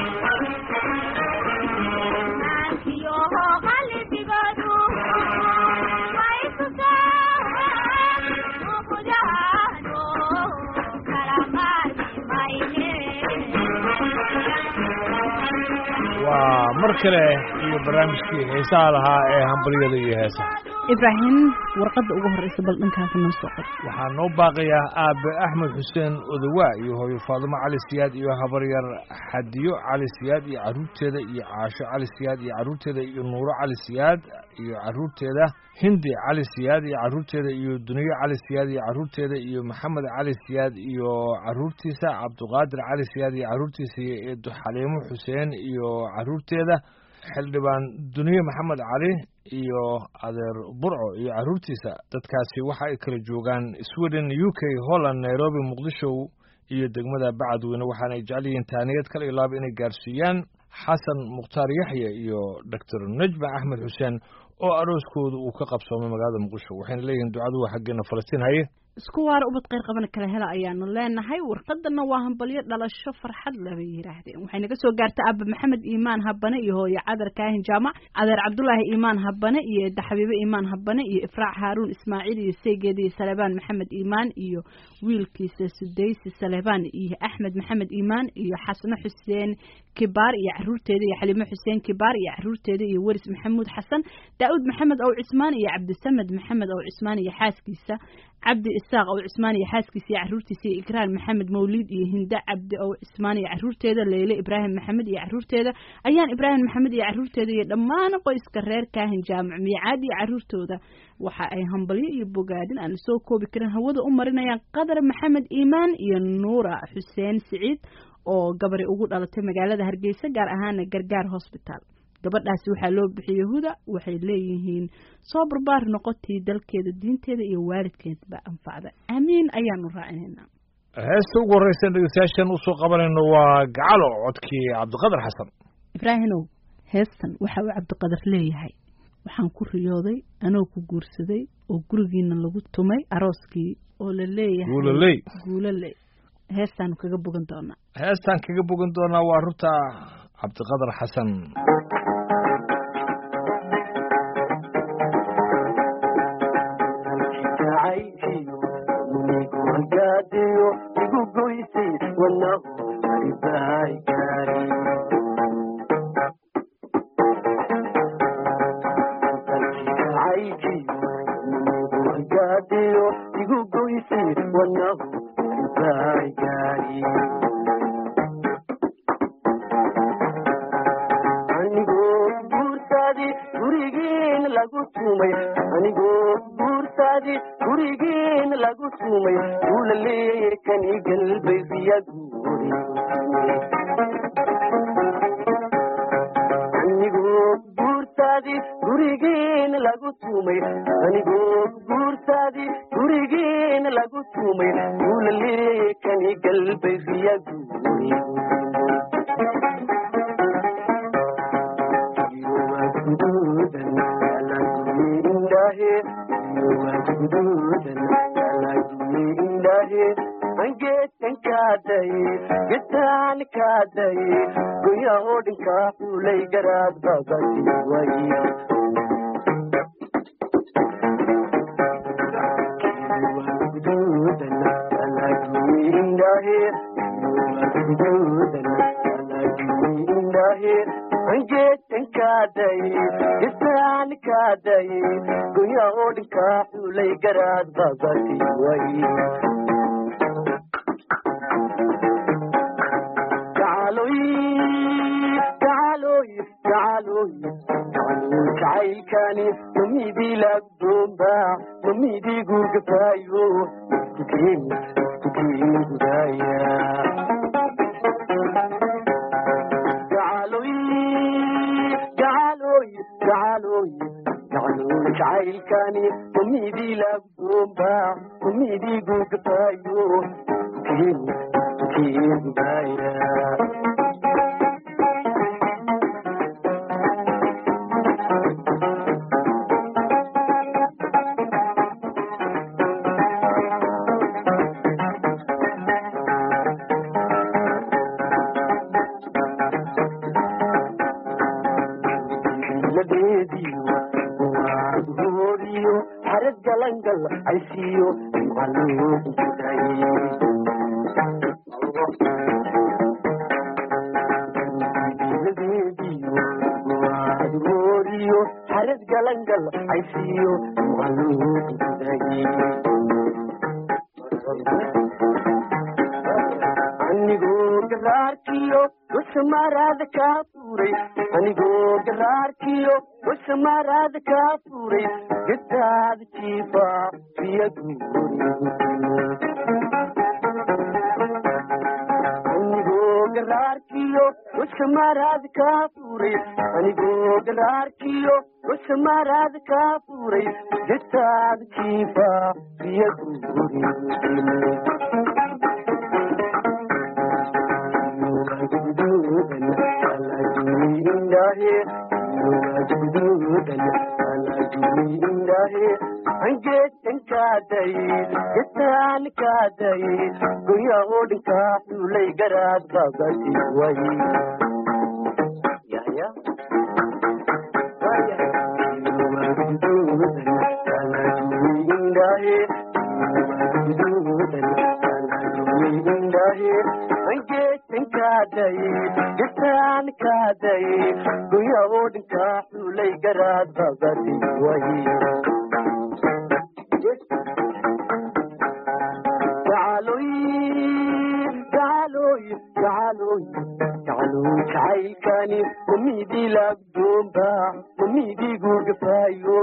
waa mar kale iyo barnaamijkii heesaha lahaa ee hambalyada iyo heesaha ibraahim warqadda ugu horreysa bal dhankaasa noo soo qor waxaa noo baaqayaa aabe axmed xuseen odawaa iyo hooyo faadumo cali siyaad iyo habaryar xadiyo cali siyaad iyo carruurteeda iyo caasho cali siyaad iyo carruurteeda iyo nuuro cali siyaad iyo carruurteeda hindi cali siyaad iyo carruurteeda iyo duniyo cali siyaad iyo carruurteeda iyo maxamed cali siyaad iyo carruurtiisa cabduqaadir cali siyaad iyo carruurtiisa iyo eedo xaliimo xuseen iyo carruurteeda xildhibaan duniye maxamed cali iyo adeer burco iyo carruurtiisa dadkaasi waxa ay kala joogaan sweden u k holland nairobi muqdisho iyo degmada bacadweyne waxaana ay jecel yihiin taaniyad kala ilaaba inay gaarsiiyaan xasan mukhtaar yaxya iyo doctor najma axmed xuseen oo arooskooda uu ka qabsoomay magaalada muqdisho waxayna leeyihiin ducadu waa xaggeena falastiin haye isku waara ubad qayr qabana kala hela ayaanu leenahay warqadana waa hambalyo dhalasho farxad leh bay yidhaahdeen waxay naga soo gaartay aaba maxamed iimaan habane iyo hooye cadar kaahin jaamac adeer cabdulaahi iimaan habane iyo eedda xabiibe iimaan habane iyo ifraac haaruun ismaaciil iyo seygeeda iyo salebaan maxamed iimaan iyo wiilkiisa sudaysi salebaan iyo axmed maxamed iimaan iyo xasno xuseen kibaar iyo caruurteeda iyo xaliimo xuseen kibaar iyo caruurteeda iyo weris maxamuud xasan daa'uud maxamed ow cismaan iyo cabdisamed maxamed ow cismaan iyo xaaskiisa cabdi isaaq ow cismaan iyo xaaskiisa iyo caruurtiisa iyo ikraan maxamed mawliid iyo hinda cabdi ow cismaan iyo caruurteeda leyle ibraahim maxamed iyo caruurteeda ayaan ibraahim maxamed iyo caruurteeda iyo dhammaan qoyska reer kaahin jaamac miicaad iyo caruurtooda waxa ay hambalyo iyo bogaadin aan lasoo koobi karin hawada u marinayaan qadar maxamed iimaan iyo nuura xuseen siciid oo gabari ugu dhalatay magaalada hargeysa gaar ahaana gargaar hosbitaal gabadhaasi waxaa loo bixiyey huda waxay leeyihiin soo barbaar noqotii dalkeeda diinteeda iyo waalidkeedba anfacda aamiin ayaanu raacinaynaa heesta ugu horreysa dhegeystayaashan usoo qabanayno waa gacalo codkii cabdiqadar xasan ibraahimow heestan waxa uu cabdiqadar leeyahay waxaan ku riyooday anoo ku guursaday oo gurigiina lagu tumay arooskii oo la leeyahay guulaley guulaley heestaanu kaga bogan doonaa heestaan kaga bogan doonaa waa runta cabdiqadar xasan aysiyo macalooodiyo xarad galangal aysiyo anigoo garaarkiyo usamaaraada kaa furay anigoo garaarkiyo usamaaraada kaa furay gadaada jiifa anigoo garaarkiyo usamaaraada kaa furay anigoo garaarkiyo usamaaraada kaa furay gadaada jiifa angeesankaaday gataan kaaday goya oo dhinkaa xulay garaad babadi way angeesankaaday gataan kaaday goya oo dhinkaa xulay garaad babadi way jacaylkani mamidii laagdoomba mamidii gugafaayo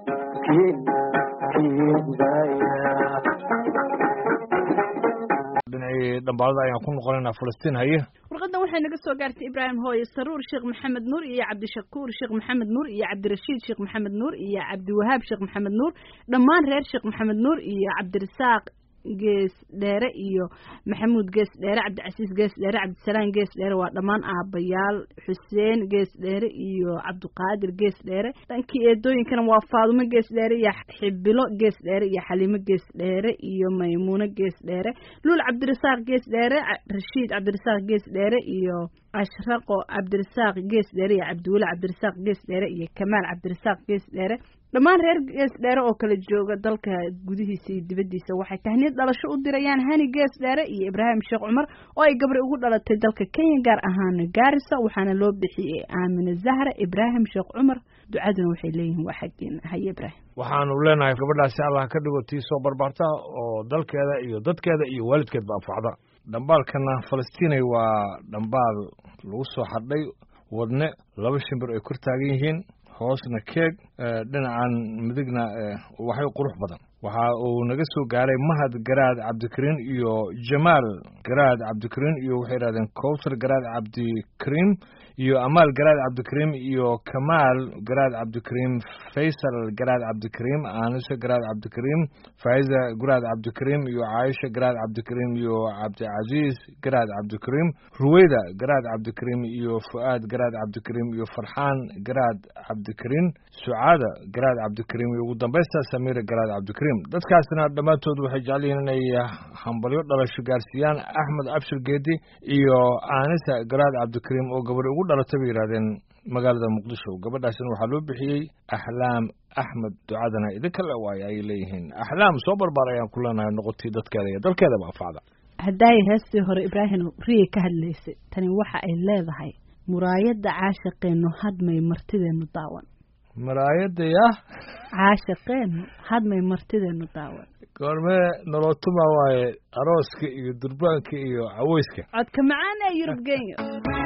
dhinacii dhambaalada ayaan ku noqonaynaa falastiin haye warqadan waxay naga soo gaartay ibraahim hooye saruur sheekh maxamed nuur iyo cabdishakuur sheekh maxamed nuur iyo cabdirashiid sheekh maxamed nuur iyo cabdiwahaab sheekh maxamed nuur dhammaan reer sheekh maxamed nuur iyo cabdirasaaq gees dheere iyo maxamuud gees dheere cabdicasiis gees dheere cabdisalaam gees dheere waa dhammaan aabayaal xuseen gees dheere iyo cabdiqaadir gees dheere dhankii eedooyinkana waa faadumo gees dheere iyo xibilo gees dheere iyo xaliimo gees dheere iyo maymuuno gees dheere luul cabdirasaaq gees dheere rashiid cabdirasaaq gees dheere iyo ashraqo cabdirasaaq gees dheere iyo cabdiweli cabdirasaaq gees dheere iyo kamaal cabdirasaaq gees dheere dhammaan reer gees dheere oo kala jooga dalka gudihiisa iyo dibaddiisa waxay tahniyad dhalasho u dirayaan hani gees dheere iyo ibraahim sheekh cumar oo ay gabri ugu dhalatay dalka kenya gaar ahaan gaarisa waxaana loo bixiyey aamine zahra ibraahim sheekh cumar ducaduna waxay leeyihiin waa xaggeena haye ibraahim waxaanu leenahay gabadhaasi allah ka dhigo tii soo barbaarta oo dalkeeda iyo dadkeeda iyo waalidkeedba anfacda dhambaalkana falastiinay waa dhambaal lagu soo xadhay wadne laba shimbir ay kor taagan yihiin hoosna keeg dhinacan midigna waxay qurux badan waxa uu naga soo gaaray mahad garaad cabdikariin iyo jamaal garaad cabdikariin iyo waxay yidhahdeen cowsar garaad cabdikariim iyo amaal garaad cabdikariim iyo kamaal garaad cabdikariim faysal garaad cabdikariim aanise garaad cabdikariim faiza garaad cabdikariim iyo caaisha garaad cabdikariim iyo cabdicasiis garaad cabdikariim ruweyda garaad cabdikariim iyo fu'aad garaad cabdikariim iyo farxaan garaad cabdikariim sucaada garaad cabdikariim iyo ugu dambaysta samiira garaad cabdikariim dadkaasna dhammaantood waxay jecel yihiin inay hambalyo dhalasho gaarsiiyaan axmed abshir geedi iyo aanisa garaad cabdikariim oo gabadhi ugu dhalatay bay yidhahdeen magaalada muqdisho gabadhaasina waxaa loo bixiyey axlaam axmed ducadana idinka le waayo ayay leeyihiin axlaam soo barbaar ayaan ku leenahay noqotay dadkeeda iyo dalkeedaba anfacda haddaay heestii hore ibraahim riya ka hadlaysay tani waxa ay leedahay muraayadda caashaqeennu hadmay martideenu daawan maraayadda yah caashaqeennu hadmay martideenu daawan goormee nolotuma waaye arooska iyo durbaanka iyo caweyska codka macaan ee yurub genyo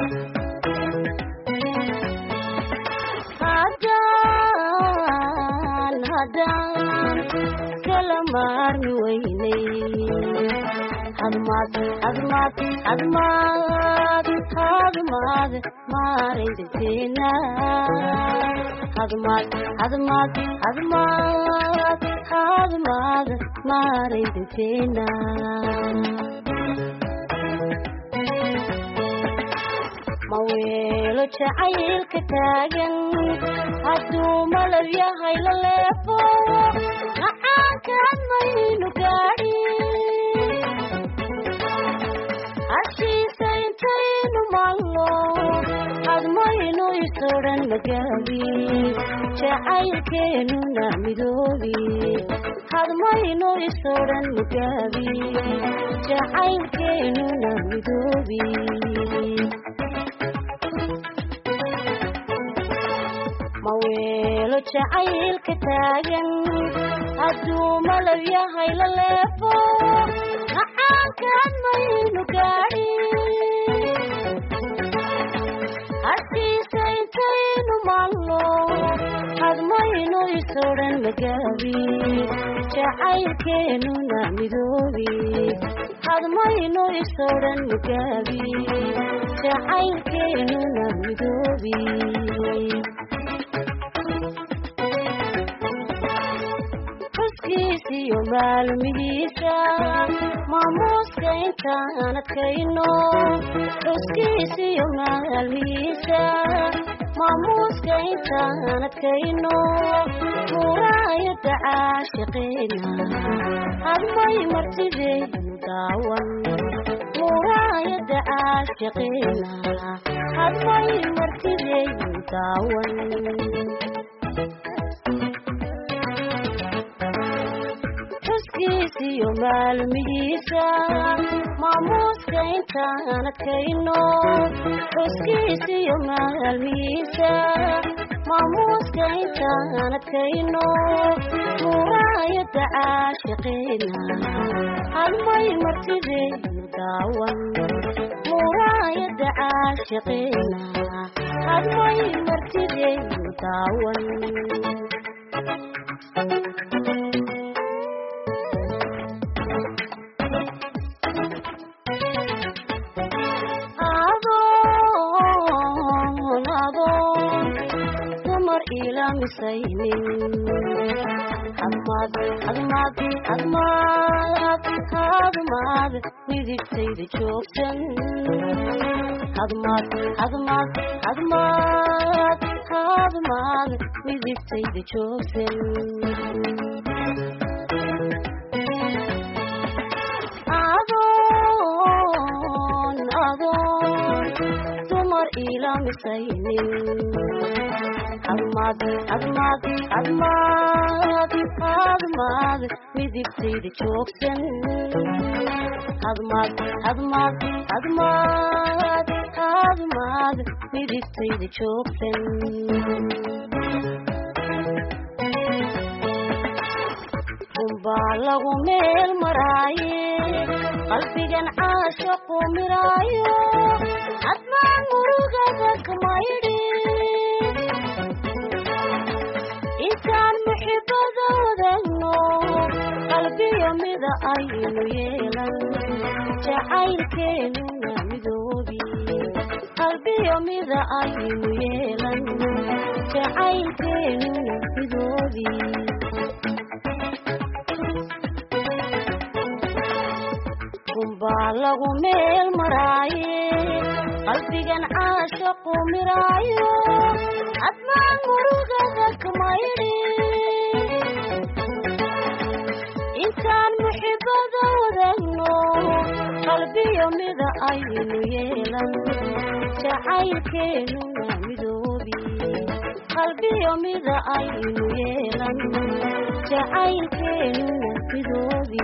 haddaan haddaan kala maarmi weynay hadmaad hadmaad hadmaad hadmaad maaraydateena hadmaad hadmaad hadmaad hadmaad maaraydateena maweelo jacaylka taagan hadduu malab yahay la leefo macaankaan maynu gaadhi hashiisa intaynu mallo hadmaynu isodhan magaabi jacaylkeenuna midoobi hadmayno isodhan mugaabi jacaylkeenuna midoobi maweelo jacaylka taagan hadduu malab yahay la leefo macaankaan maynu gaadhi harkiisa intaynu maalno hadmayno isodhan magaabi jacaylkeenuna midoobi hadmayno isodhan magaabi jacaylkeenuna midoobi xuskiisiyo maalmihiisa maamuuska intaan adkayno xuskiisiyo maalmihiisa maamuuska intaan adkayno muraayada caashiqeena hadmay martideenu daawan muraayada caashiqeena hadmay martideenu daawan xuskiisiyo maalmihiisa maamuuska intaan adkayno xuskiisiyo maalmihiisa maamuuska intaan adkayno muraayada caashiqeena hadmay martideenu daawan muraayada caashiqeena hadmay martideenu daawan adoon adoon dumar ilamisaynin hadmaad hadmaad hadmaad hadmaad midigtayda joogsan hadmaad hadmaad hadmaad hadmaad midigtayda joogsan adoon adoon dumar ilamisaynin hadmaad hadmaad hadmaad hadmaad midigtayda joogsan hadmaad hadmaad hadmaad hadmaad midigtayda joogsan unbaa lagu meel maraaye qalbigan caashaqu miraayo hadmaan murugada kamaydhi intaan muxibada wadagno qalbiyo mida aynu yeelan jacaylkeenuna midoobi qalbiyo mida aynu yeelan jacaylkeenuna midoobi unbaa lagu meel maraaye qalbigan caashaqu miraayo hadmaan murugada kamaydhi intaan muxibada wadagno qalbiyo mida aynu yeelan jacaylkeenuna midoobi qalbiyo mida aynu yeelan jacaylkeenuna midoobi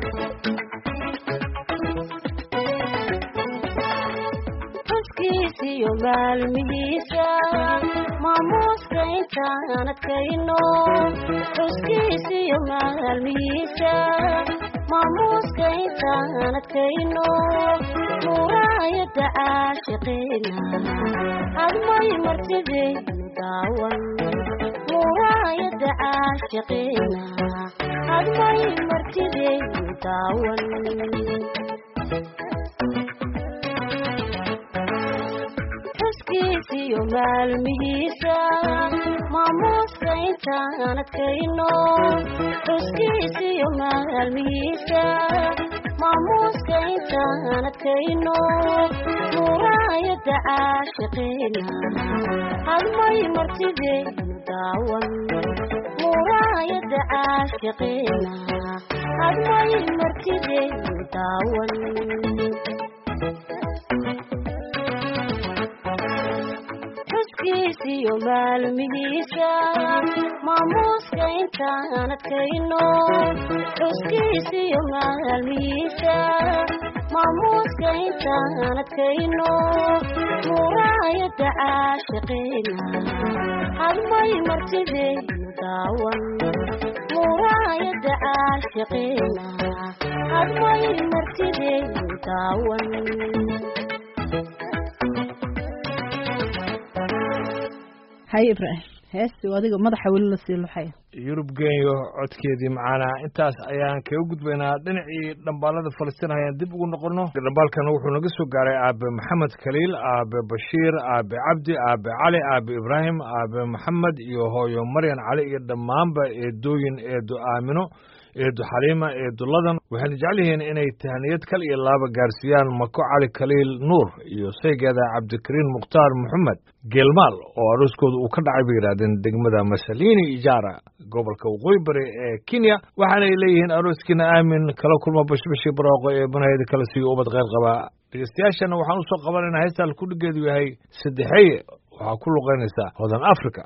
xuskiisiyo maalmihiisa maamuuska intaan adkayno xuskiisiyo maalmihiisa maamuuska intaan adkayno muraayada caashiqeena hadmay martideenu daawan muraayada caashiqeena hadmay martideenu daawan xuskiisiyo maalmihiisa maamuuska intaan adkayno xuskiisiyo maalmihiisa maamuuska intaan adkayno muraayada caashiqeena hadmay martideenu daawan muraayada caashiqeena hadmay martideenu daawan xuskiisiyo maalmihiisa maamuuska intaan adkayno xuskiisiyo maalmihiisa maamuuska intaan adkayno muraayada caashiqeena hadmay martideenu daawan muraayada caashiqeena hadmay martideenu daawan haye ibraahim heesti adiga madaxa weli la sii luxaya yurub genyo codkeedii macaana intaas ayaan kaga gudbaynaa dhinacii dhambaalada falastiin hayaan dib ugu noqono dhambaalkan wuxuu naga soo gaaray aabe maxamed khaliil aabe bashiir aabe cabdi aabe cali aabe ibraahim aabe maxamed iyo hooyo maryan cali iyo dhammaanba eedooyin eedo aamino eedo xaliima eedo ladan waxayna jecel yihiin inay tahaniyad kal iyo laaba gaarsiiyaan mako cali khaliil nuur iyo saygeeda cabdikariin mukhtaar maxamed geelmaal oo arooskooda uu ka dhacay bay yidhahdeen degmada masalini ijaara gobolka waqooyi bari ee kenya waxaanay leeyihiin arooskiina aamin kala kulma bashbashi barooqo ee banaheyda kala siiyo ubad kheyr qabaa dhegeystayaashana waxaan usoo qabanaynaa heestaan kudhigeedu yahay saddexeeye waxaa ku luqeynaysaa hodan africa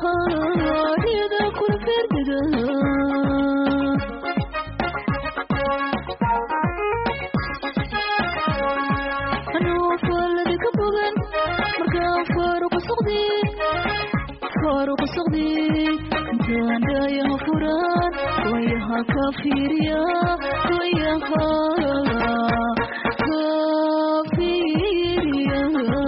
riyada kula beerdega anuu faaladi ka bogan markaan faaruqa socdi faaruqa socdi intaan dhaayaha furaan wayaha ka fiiriya wayaha ka fiiriya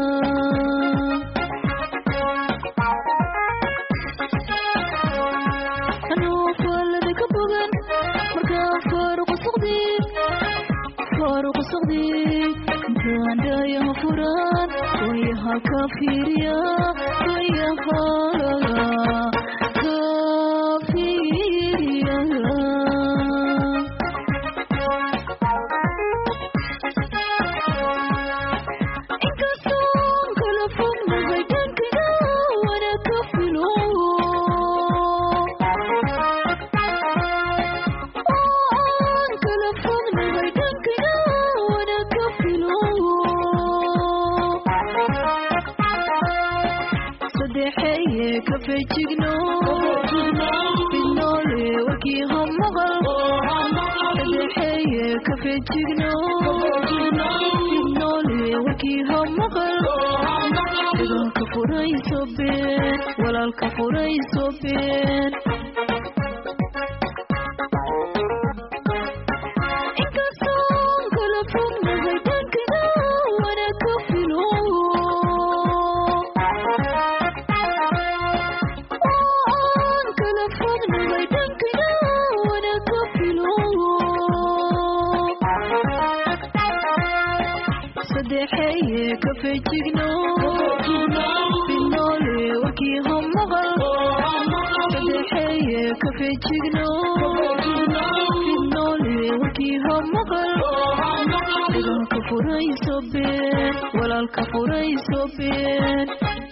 anuu faaladi ka bogan markaan faaruqa socdi faaruqa socdi intaan dhaayaha furaan wayaha ka fiiriya wayaha ka fiiriya inkastoon kala fognahay dhankina wana ka filo aan kala fognahay dhankina wana ka filo saddexeye ka fejigno fidnoole warkii ha maqal saddexeye ka fejigno fidnoole warkii ha maqal dagaalka furayso been walaalka furayso been inkastoon kala fognahay dhankina wana ka filo aan kala fognahay dhankina wana ka filo saddexeye ka fejigno fidnoole warkii ha maqal saddexeye ka fejigno fidnoole warkii ha maqal dagaalka furayso been walaalka furayso been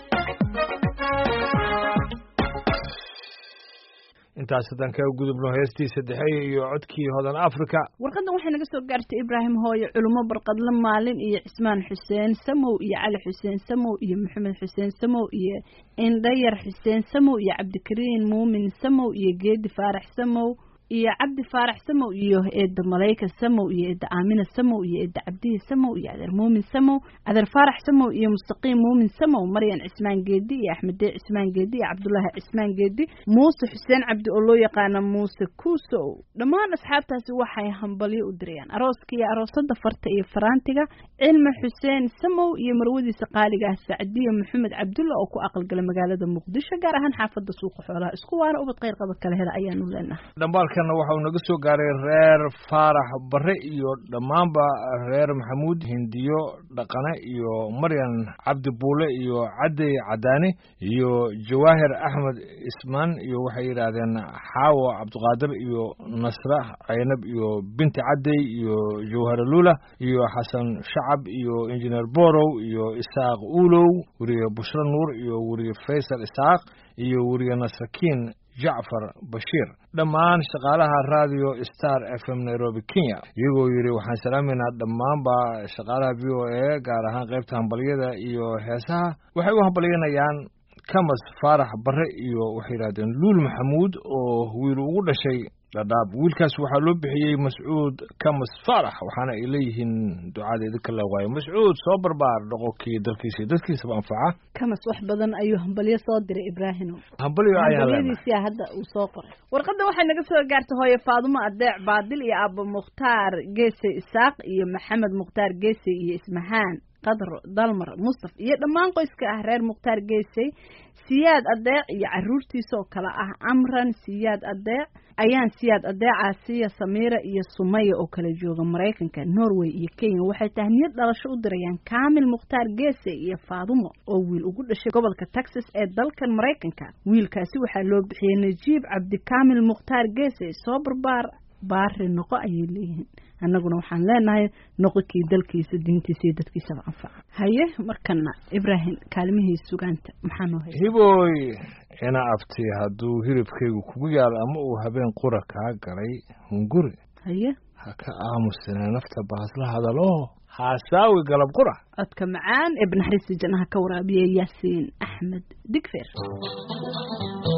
intaas haddaan kaga gudubno heestii saddexeeye iyo codkii hodan africa warqadan waxay naga soo gaartay ibraahim hooye culimo barqadle maalin iyo cismaan xuseen samow iyo cali xuseen samow iyo maxamed xuseen samow iyo indhayar xuseen samow iyo cabdikariin muumin samow iyo geedi faarax samow iyo cabdi faarax samow iyo eedda malayka samow iyo eedda aamina samow iyo eedda cabdihi samow iyo adeer muumin samow adeer faarax samow iyo mustaqiim muumin samow maryan cismaan geedi iyo axmedee cismaan geedi iyo cabdulaahi cismaan geedi muuse xuseen cabdi oo loo yaqaana muuse kuusow dhammaan asxaabtaasi waxay hambalyo u dirayaan arooska iyo aroosada farta iyo faraantiga cilmi xuseen samow iyo marwadiisa qaaliga ah sacdiya maxamed cabdulla oo ku aqalgala magaalada muqdisho gaar ahaan xaafada suuqa xoolaha isku waana ubad kheyr qaba kala hela ayaanu leenahay dhambaalkana waxa uu naga soo gaaray reer faarax bare iyo dhammaanba reer maxamuud hindiyo dhaqane iyo maryan cabdi buule iyo cadey cadaani iyo jawaahir axmed ismaan iyo waxay yidhaahdeen xaawo cabdiqaadir iyo nasra caynab iyo binti cadey iyo jawhara lula iyo xasan shacab iyo injineer borow iyo isaaq uulow weriye bushro nuur iyo weriye faysal isaaq iyo weriye nasrakiin jacfar bashiir dhammaan shaqaalaha radio star f m nairobi kenya iyagoo yidhi waxaan salaameynaa dhammaanba shaqaalaha v o a gaar ahaan qaybta hambalyada iyo heesaha waxay u hambalyanayaan kamas faarax bare iyo waxay yidhahdeen luul maxamuud oo wiil ugu dhashay dhadhaab wiilkaas waxaa loo bixiyey mascuud kamas faarax waxaana ay leeyihiin ducada idinka la waayo mascuud soo barbaar dhoqonkii dalkiisa iyo dadkiisaba anfaca kamas wax badan ayuu hambalyo soo diray ibraahimo hambalyo ayaan leenahay hambalyadiisia hadda uu soo qoray warqadda waxay naga soo gaartay hooye faadumo adeec baadil iyo aabo mukhtaar geese isaaq iyo maxamed mukhtaar geese iyo ismahaan qadro dalmar mustaf iyo dhammaan qoyska ah reer mukhtaar geesey siyaad adeec iyo caruurtiisa oo kale ah amran siyaad adeec ayaan siyaad adeecaasiya samiira iyo sumaya oo kala jooga maraykanka norway iyo kenya waxay tahniyad dhalasho u dirayaan kaamil mukhtaar geese iyo faadumo oo wiil ugu dhashay gobolka texas ee dalkan maraykanka wiilkaasi waxaa loo bixiyey najiib cabdikaamil mukhtaar geese soo barbaar baari noqo ayay leeyihiin annaguna waxaan leenahay noqokii dalkiisa diintiisa iyo dadkiisaba anfaca haye markana ibraahim kaalmihii sugaanta maxaa noo hay hibooy ina abti hadduu hilibkaygu kugu yaal ama uu habeen qura kaa galay hunguri haye ha ka aamusine nafta baasla hadalo haasaawi galab qura codka macaan ee banaxariista jannaha ka waraabiya yaasiin axmed digfeer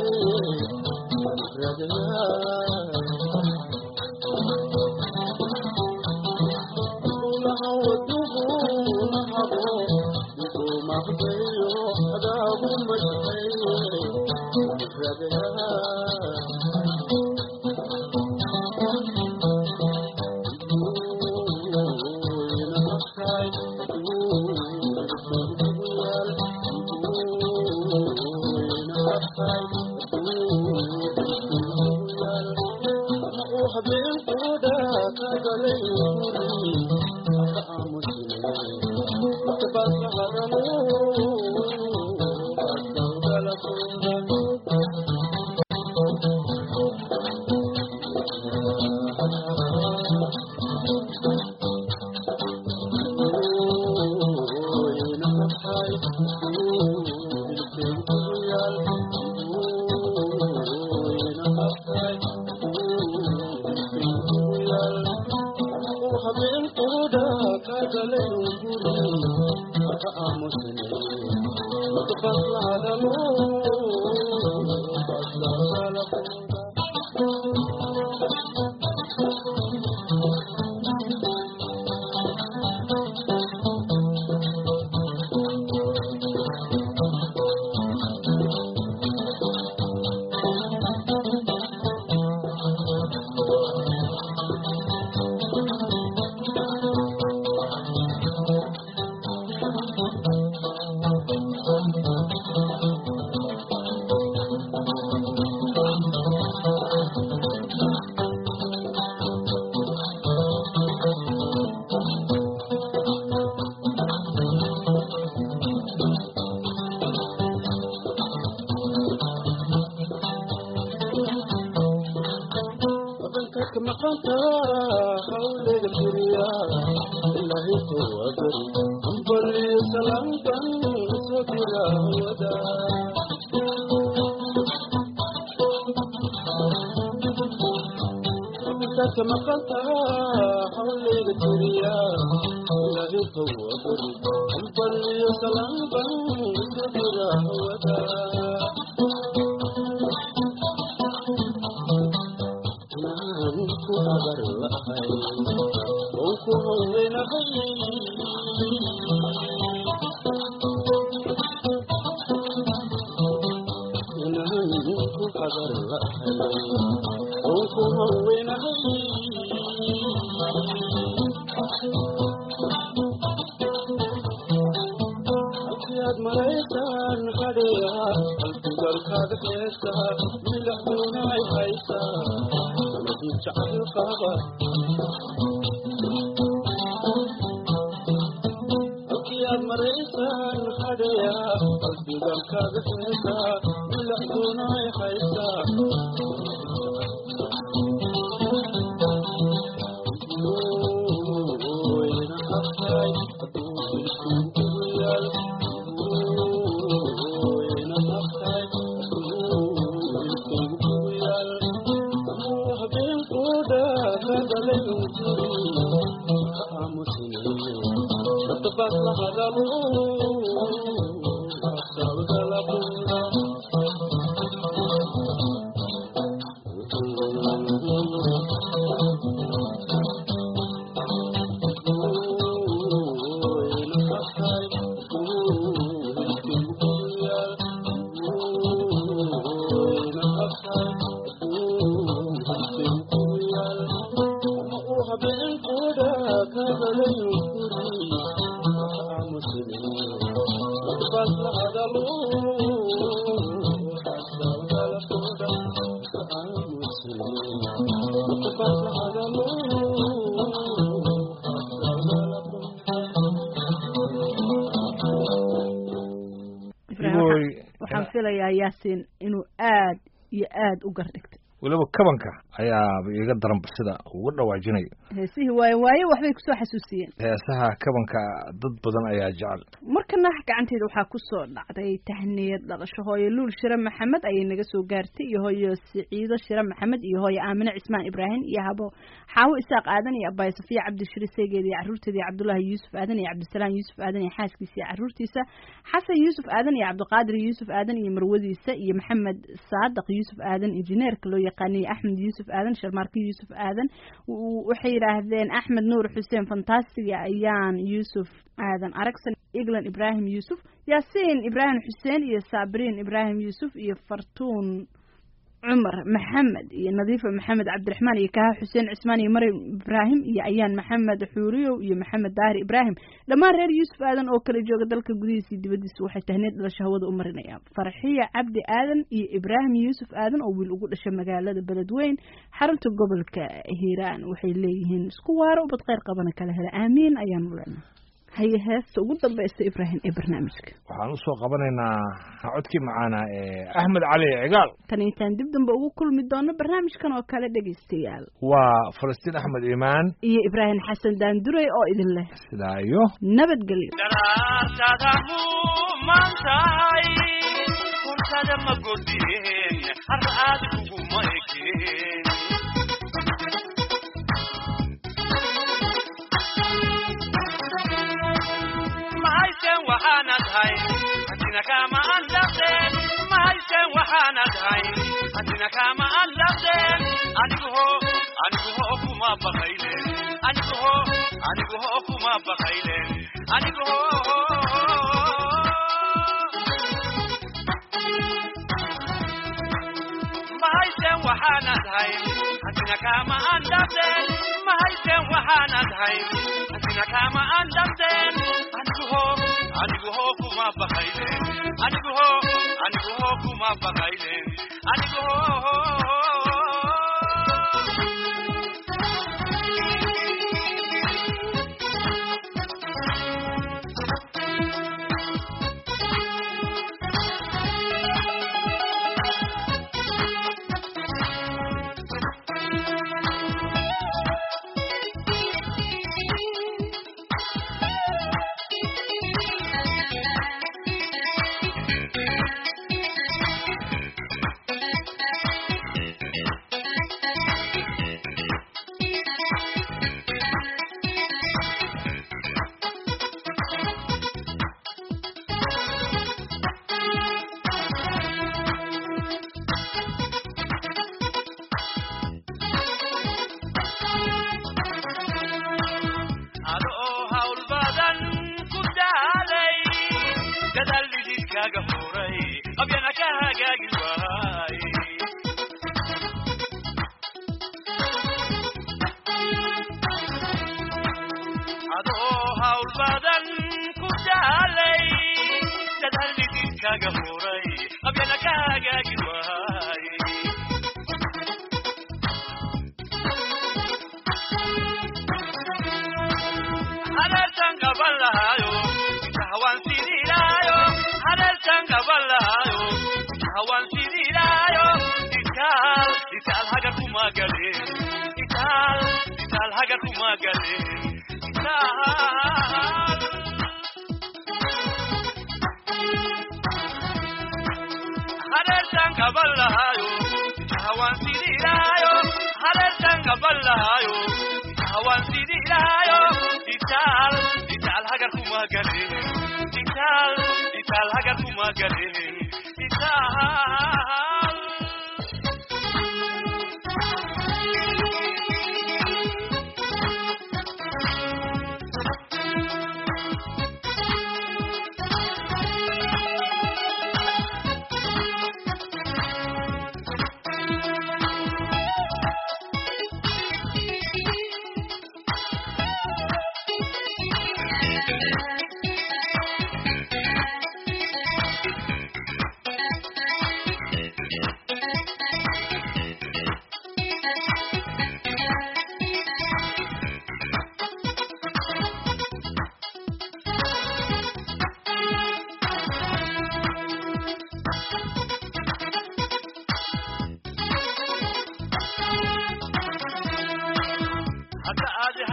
waxaan filayaa yaasiin inuu aad iyo aad u gardhigtay weliba kabanka ayaaba iiga daranba sida ugu dhawaajinayo heesihii waaye waaye waxbay kusoo xasuusiyeen heesaha kabanka dad badan ayaa jecel markana gacanteeda waxaa kusoo dhacday tahniyad dhalasho hooyo luul shire maxamed ayay naga soo gaartay iyo hooyo siciido shire maxamed iyo hooyo aamine cismaan ibraahim iyo habo xaawo isaaq aadan iyo abaay safiya cabdishire seegeed iyo caruurteeda iyo cabdullaahi yuusuf aadan iyo cabdisalaam yuusuf aadan iyo xaaskiisa iyo caruurtiisa xasan yuusuf aadan iyo cabdiqaadir yuusuf aadan iyo marwadiisa iyo maxamed saadaq yuusuf aadan injineerka loo yaqaanay axmed yuusuf aadan sharmaarka yuusuf aadan waxay yidhaahdeen axmed nuur xuseen fantastiga ayaan yuusuf aadan aragsan eglan ibraahim yuusuf yaasiin ibraahim xuseen iyo saabiriin ibraahim yuusuf iyo fartuun cumar maxamed iyo nadiifa maxamed cabdiraxmaan iyo kaha xuseen cismaan iyo maryam ibraahim iyo ayaan maxamed xuuriyow iyo maxamed daahir ibraahim dhammaan reer yuusuf aadan oo kala jooga dalka gudihiisa iyo dibadiisa waxay tahneed dhalasho hawada u marinayaan farxiya cabdi aadan iyo ibraahim yuusuf aadan oo wiil ugu dhashay magaalada beledweyn xarunta gobolka hiiraan waxay leeyihiin isku waaro ubad kheyr qabana kala hela aamiin ayaanu leenahay haye heesta ugu dambaysta ibraahim ee barnaamijka waxaan usoo qabanaynaa codkii macaana ee axmed cali cigaal tan intaan dib dambe ugu kulmi doono barnaamijkan oo kale dhegaystayaal waa falastiin axmed iimaan iyo ibraahim xasan daanduray oo idin leh sidaa iyo nabadgelyo daraartada humantahay furtada ma godeen har aad kuguma ekeen mahaysen waxaanad hay hadina kama andaqeen mahaysen waxaanad hay hadina kama andaqeen anigu ho anigu ho kuma baqaylen anigu ho anigu ho kuma baqaylen anigu ho mahaysen waxaanad hay hadina kama andaqeen mahaysen waxaanad hay hadina kama andaqeen anigu ho anigu ho kuma baqaylen anigu ho anigu ho kuma baqaylen anigu ho adoo hawl badan ku daalay dadaal dhididkaaga furay qabyana ka hagaagi waay adoo hawl badan ku daalay dadaal dhididkaaga furay qabyana ka hagaagi waay hareertan qaban lahaayo hawaan sidilaayo hareertan qaban lahaayo hawaan sidilaayo itaal itaal hagar kuma galeen itaal itaal hagar kuma galeen itaal hareertan qaban lahaayo hawaan sidilaayo hareertan qaban lahaayo hawaan sidilaayo itaal itaal hagar kuma galeen itaal itaal hagar kuma galeen itaal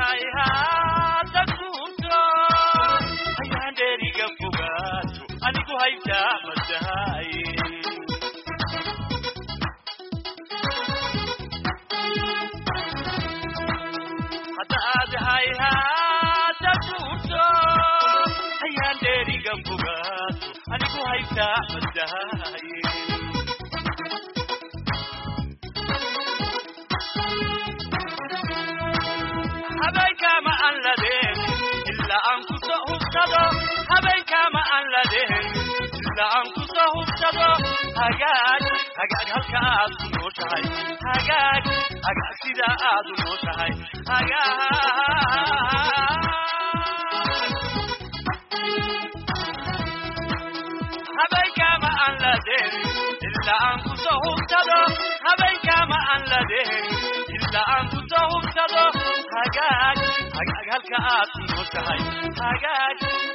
aadahay haada guurto ayaan dheeriga fogaato anigu haytaa madahay hadda aadahay haada guurto ayaan dheeriga fogaato anigu haytaa madahay habeenkaama aan ladeen ilaa aan kusoo hubsado habeenkaama aan ladeen ilaa aan kusoo hubsado hagaag hagaag halka aad ku nooshahay hagaag hagaag sidaa aad u nooshahay hagaag habeenkaama aan ladeen ilaa aan kusoo hubsado habeenkaama aan ladeen ilaa aan kusoo hubsado hagaag hagaag halka aad ku nooshahay hagaag